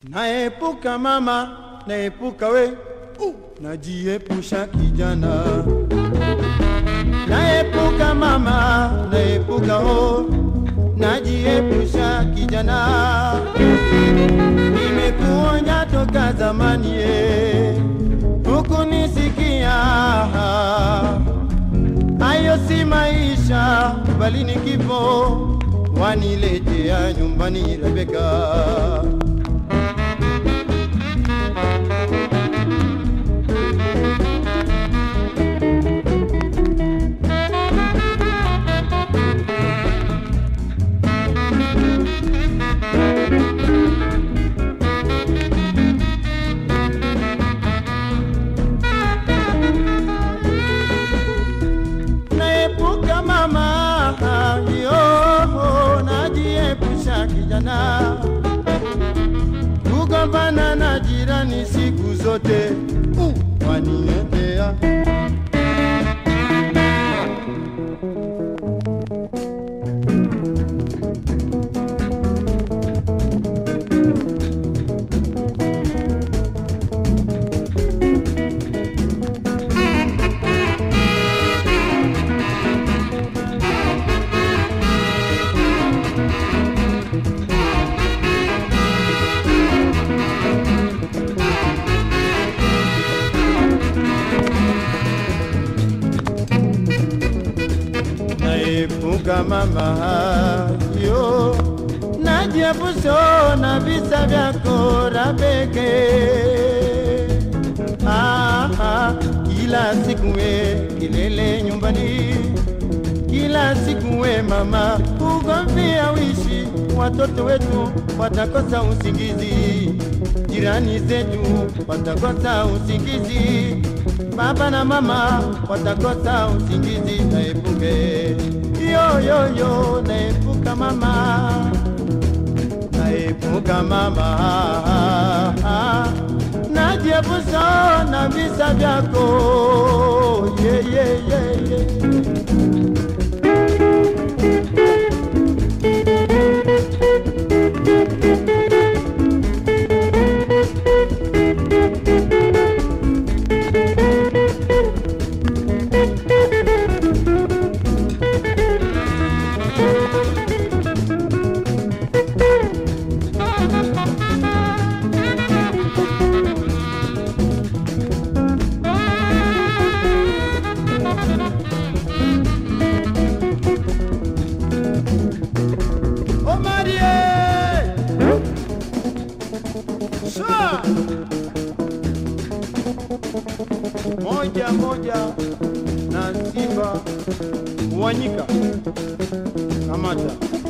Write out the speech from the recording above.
Naepuka mama, naepuka we, uh, najiepusha kijana. Naepuka mama, naepuka ho, najiepusha kijana. Nimekuonya toka zamani ye, hukunisikia. Hayo si maisha, bali ni kifo, waniletea nyumbani Rebeka. naepuka mama yo najiepusha kijana kugombana na jirani siku zote uh, waniendea naepuka mama yo najiepusha na visa vyako Rabeke. Ah, ah, kila siku we kilele nyumbani, kila siku we mama ugomvia wishi, watoto wetu watakosa usingizi, jirani zetu watakosa usingizi, baba na mama watakosa usingizi. Naepuke yo yo yo, naepuka mama naepuka mama, najiepusha na visa vyako yeah, yeah, yeah, yeah. Omarie! Sha! Moja moja na Simba Wanyika. Kamata.